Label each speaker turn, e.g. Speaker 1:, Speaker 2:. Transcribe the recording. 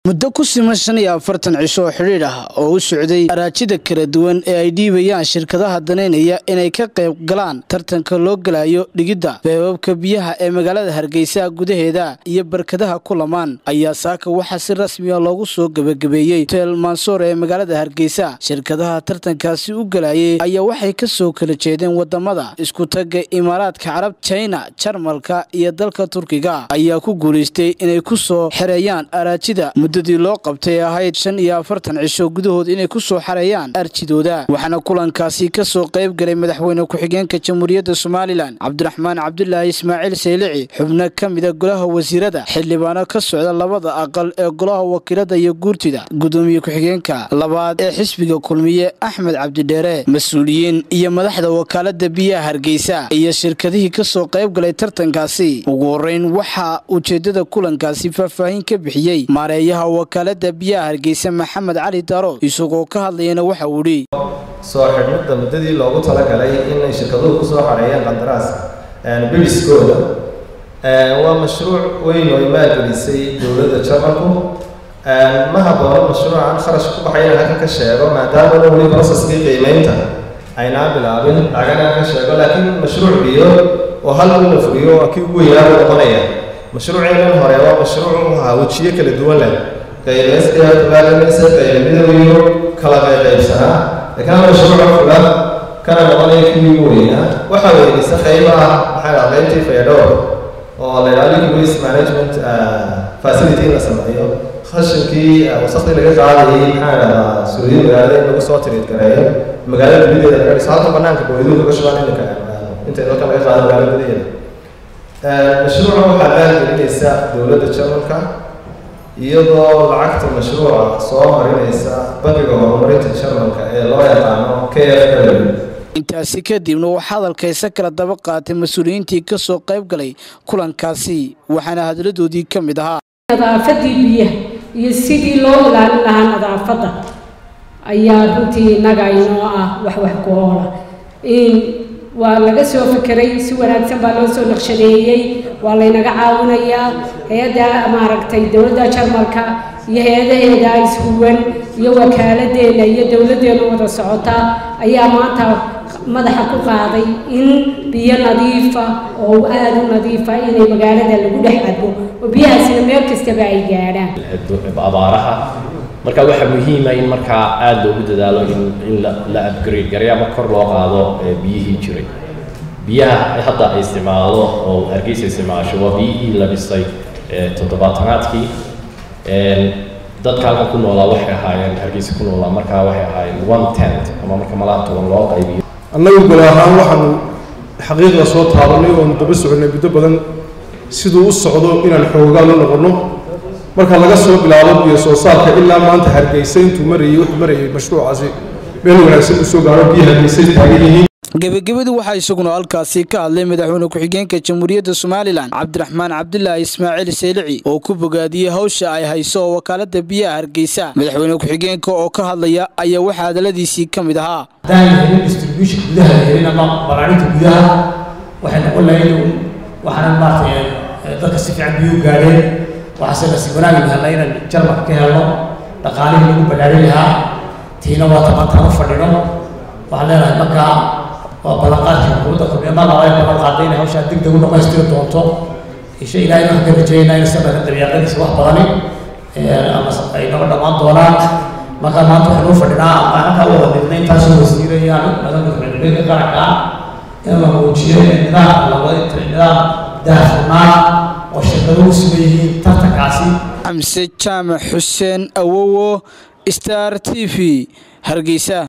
Speaker 1: muddo ku siman shan iyo afartan cisho oo xidhiidh ah oo u socday araajida kala duwan ee ay dhiibayaan shirkadaha danaynaya inay ka qayb galaan tartanka loo galayo dhigidda beebabka biyaha ee magaalada hargeysa gudaheeda iyo barkadaha ku lamaan ayaa saaka waxaa si rasmiya loogu soo gebagabeeyey hotel mansoor ee magaalada hargeysa shirkadaha tartankaasi u galayay ayaa waxay ka soo kala jeedeen wadamada isku tagga imaaraadka carab jina jarmalka iyo dalka turkiga ayaa ku guulaystay inay ku soo xereeyaan araajida muddadii loo qabtay ahayd shan iyo afartan cisho gudahood inay ku soo xareeyaan arjidooda waxaana kulankaasi ka soo qayb galay madaxweyne ku-xigeenka jamhuuriyadda somalilan cabdiraxmaan cabdulaahi ismaaciil saylici xubno ka mida golaha wasiirada xildhibaano ka socda labada aqal ee golaha wakiilada iyo guurtida gudoomiye ku-xigeenka labaad ee xisbiga kulmiye axmed cabdidheere mas-uuliyiin iyo madaxda wakaalada biyaha hargeysa iyo shirkadihii ka soo qayb galay tartankaasi ugu horeyn waxaa ujeedada kulankaasi faahfaahin ka bixiyey maareeyaha wakaalada biyaha hargeysa maxamed cali darood isagoo ka hadlayana waxa uu idhi
Speaker 2: soo xidhmidda muddadii loogu talagalay inay shirkaduhu kusoo xareeyaan qandaraas biliskooda waa mashruuc weyn oo ay maalgelisay dowladda jarmalku ma haboono mashruucan kharash ku baxay inaan halkan ka sheego maadaamana weli processkii qiimeynta aynaa bilaabin laganaan ka sheego laakiin mashruuc biyo oo halkan la fuliyo waa kii ugu weynaa u noqonaya mashruuceenan hore waa mashruuc u ahaa wejiyo kala duwan leh qaybeysdaaaalanaysa qaybamidawiyo kala qayqaybsanaa laakiin hal mashruuca fula kana noqonaya kii ugu weynaa waxaa weynaysa qaybaha maxaa dhaha qaybtii fayadhowr oo la yidhaha liquid waste management facility in la sameeyo khashinkii wasaqdii laga qaadayay maxaa dhahdaa suuliyo magaalada in lagu soo tiriid gareeyo magaalada gudaheeda laga dhiso halka banaanka booyduhu laga shubaan iminka inta dalka laga qaado magaalada gudaheeda mashruuca waxaa maalgelinaysa dowladda jarmalka iyadoo lacagta mashruuca soo marinaysa bangiga horumarinta jarmalka ee loo yaqaano k f w
Speaker 1: intaasi kadibna waxaa hadalkaysa kala daba qaatay mas-uuliyiintii ka soo qayb galay kulankaasi waxaana hadaladoodii ka mid ahaa
Speaker 3: nadaafadii biyaha iyo sidii loo ilaalin lahaa nadaafadda ayaa runtii innaga inoo ah wax wax ku oola waa laga soo fekeray si wanaagsan baa loo soo naqshadeeyey waa laynaga caawinayaa hay-adda maaragtay dowladda jarmalka iyo hay-adaheeda ishuwan iyo wakaaladeenna iyo dowladdeena wada socota ayaa maanta madaxa ku qaaday in biyo nadiifa oo aada u nadiifa inay magaalada lagu dhex cabo oo biyahaasina meel kastaba ay gaadhaan
Speaker 4: abaaraha marka waxaa muhiima in markaa aada loogu dadaalo in in la upgrade garay ama kor loo qaado biyihii jiray biyaha hadda ay isticmaalo oo hargeysa isticmaasho waa biyihii la dhisay toddobaatanaadkii dadka halkan ku noolaa waxay ahaayeen hargeysa ku noolaa markaa waxay ahaayeen one tent ama marka malaa toban loo qaybiyo
Speaker 5: annagu gol ahaan waxaanu xaqiiqda soo taabanay oonu daba soconay muddo badan siduu u socdo inaan xoogaal u noqonno marka laga soo bilaabo biyo soo saarka ilaa maanta hargeysa intuu marayay wuxuu marayay mashruucaasi meel wanaagsan uu soo gaaro biyo hargeysa taagan yihiin
Speaker 1: gebagabadii waxaa isaguna halkaasi ka hadlay madaxweyne ku-xigeenka jamhuuriyadda somalilan cabdiraxmaan cabdulaahi ismaaciil saylici oo ku bogaadiyey hawsha ay hayso oo wakaalada biyaha hargeysa madaxweyne ku-xigeenka oo ka hadlaya ayaa waxaa hadaladiisii ka mid ahaa
Speaker 6: haddaan helin distribution gudaha helin ama balaarinta gudaha waxay noqon lahayd waxaana maaragtay dadka si fiican biyuu gaadheen waxaase nasiib wanaagi helna inaan jarmalka ka helno dhaqaalihii lagu balaarin lahaa tiina waa tabantaan u fadhino waxaan leenahay markaa waa ballanqaadkii xukuumadda kulmiye mar laba ay ballan qaaday inay hawshaa deg deg u dhamaystiri doonto insha ilahay waxaan ka rajeeynaa in sanadkan dabiiqadiisa wax badani ama ay naga dhammaan doonaan markaa maanta waxaan u fadhinaa ama halkaa u wada dhignay intaasoo wasiirayaan madalka madaxweyne qaranka in la muujiyo nidaam labada nidaam daahfurnaa oo shirkaduhu sugan yihiin tartankaasi
Speaker 1: xamse jaamac xuseen awowo star t v hargeysa